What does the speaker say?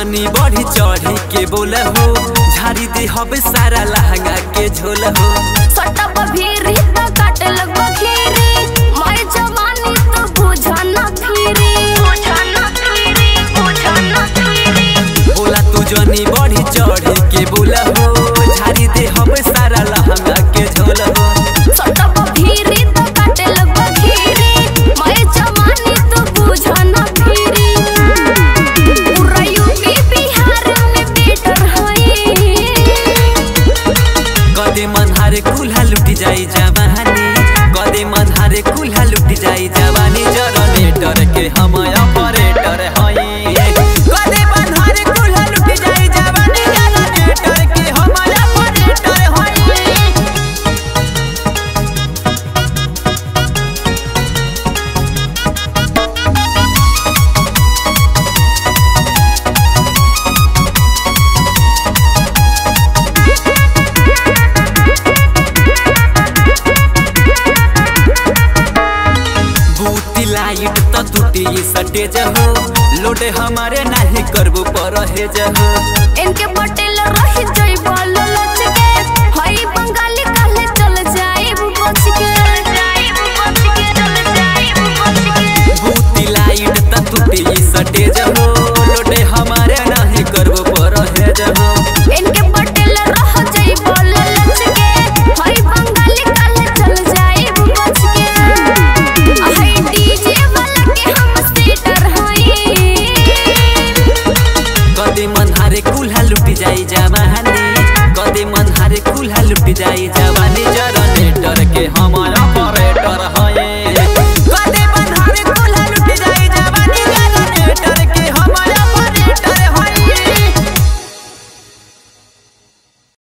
जनी बढ़ी चढ़ी के बोल हो झाड़ी दे हब सारा लहंगा के झोल हो सट्टा बभीरी त काटे लग बखीरी मैं जवानी तो बुझा न फिरी बुझा न फिरी बुझा न फिरी बोला तू जनी बढ़ी चढ़ी के बोल हो झाड़ी दे हब सारा लहंगा के झोल हो सट्टा बभीरी त काटे लग बखीरी मैं जवानी तो बुझा न फिरी पूरा यूपी बिहार में बेटर होई कदे मनहारे कुल्हा लुटी जाई जवानी कदे मनहारे कुल्हा लुटी जाई जवानी जनरेटर के हम ऑपरेटर हई कदे मनहारे कुल्हा लुटी जाई जवानी जनरेटर के हम ऑपरेटर हई बूटी लाइट त टूटी सटेज हो लोडे हमारे नाही करबो पर हेज हो इनके पटेल रही जइबल